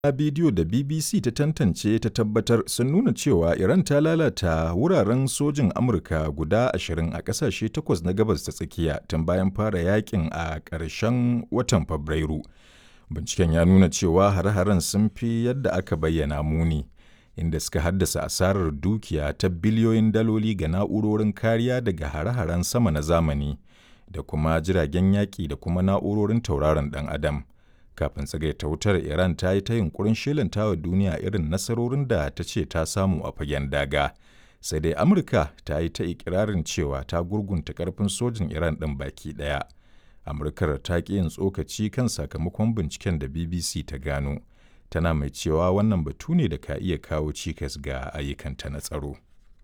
Na bidiyo da BBC ta tantance ta tabbatar sun nuna cewa Iran ta lalata wuraren sojin Amurka guda ashirin a ƙasashe takwas na Gabas ta Tsakiya tun bayan fara yakin a ƙarshen watan Fabrairu. Binciken ya nuna cewa hare-haren sun fi yadda aka bayyana muni, inda suka haddasa asarar dukiya ta biliyoyin daloli ga na'urorin kariya daga hare-haren sama na zamani da kuma jiragen yaƙi da kuma na'urorin tauraron ɗan Adam. kafin tsagaita wutar iran ta yi ta yunkurin shelanta wa duniya irin nasarorin da ta ce ta samu a fagen daga sai dai amurka ta yi ta ikirarin cewa ta gurgunta karfin sojin iran ɗin baki ɗaya amurkar ta ƙi yin tsokaci kan sakamakon binciken da bbc ta gano tana mai cewa wannan batu ne da ka iya kawo cikas ga ayyukanta na tsaro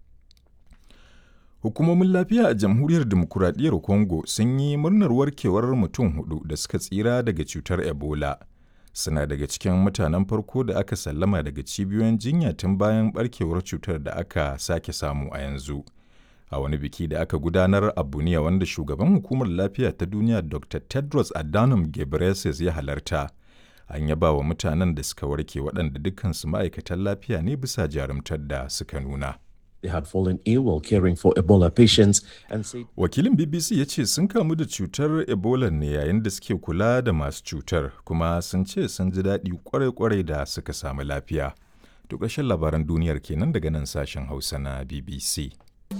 Hukumomin lafiya a Jamhuriyar Dimokuraɗiyyar Congo sun yi murnar warkewar mutum hudu da suka tsira daga cutar Ebola. Suna daga cikin mutanen farko da aka sallama daga cibiyoyin jinya tun bayan barkewar cutar da aka sake samu a yanzu. A wani biki da aka gudanar a Buniya wanda shugaban hukumar lafiya ta duniya Dr. Tedros Adhanom Ghebreyesus ya halarta. An yaba wa mutanen da suka warke waɗanda dukkansu ma'aikatan lafiya ne bisa jarumtar da suka nuna. They had fallen ill while caring for Ebola patients and said Wakilin BBC ya ce sun kamu da cutar Ebola ne yayin da suke kula da masu cutar kuma sun ce sun ji daɗi kwarai-kwarai da suka samu lafiya. To ƙarshen labaran duniyar kenan daga nan sashen Hausa na BBC.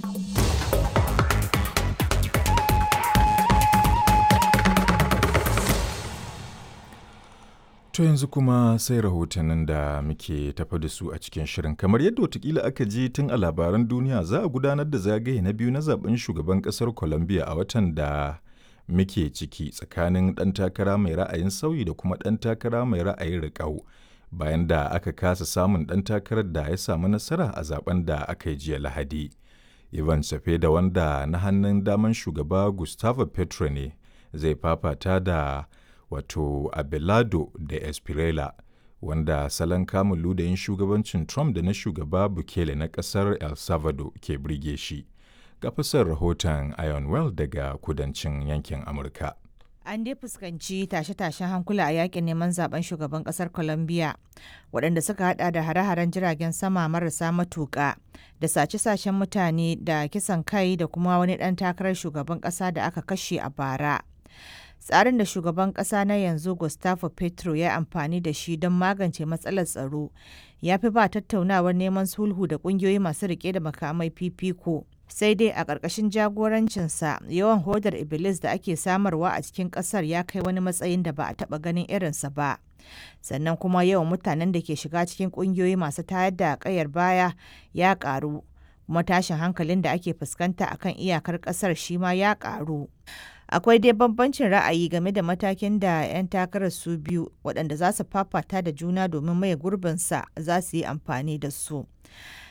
To yanzu kuma sai rahotannin da muke tafa da su a cikin shirin. Kamar yadda watakila aka ji tun a labaran duniya za a gudanar da zagaye na biyu na zaben shugaban kasar Colombia a watan da muke ciki tsakanin ɗan takara mai ra'ayin sauyi da kuma ɗan takara mai ra'ayin riƙau. Bayan da aka kasa samun ɗan takarar da ya samu nasara a zaben da aka yi jiya Lahadi. Ivan da wanda na hannun daman shugaba Gustavo Petro ne zai fafata da wato Abelardo da Espirela wanda salon kamun ludayin shugabancin Trump da na shugaba Bukele na ƙasar El Salvador ke birge shi. Ga fasar rahoton Ionwell daga kudancin yankin Amurka. An dai fuskanci tashe-tashen hankula a yakin neman zaben shugaban kasar Colombia waɗanda suka hada da hare-haren jiragen sama marasa matuƙa da sace-sacen mutane da kisan kai da kuma wani ɗan takarar shugaban ƙasa da aka kashe a bara. tsarin da shugaban kasa na yanzu gustavo petro ya amfani da shi don magance matsalar tsaro ya fi ba tattaunawar neman sulhu da kungiyoyi masu rike da makamai fifiko sai dai a ƙarƙashin jagorancinsa yawan hodar iblis da ake samarwa a cikin ƙasar ya kai wani matsayin da ba a taɓa ganin irinsa ba sannan kuma yawan mutanen da ke shiga cikin ƙungiyoyi masu tayar da ƙayar baya ya ƙaru kuma tashin hankalin da ake fuskanta akan iyakar ƙasar shi ma ya ƙaru akwai dai bambancin ra'ayi game da matakin da 'yan takarar su biyu waɗanda za su fafata da juna domin maye gurbinsa za su yi amfani da su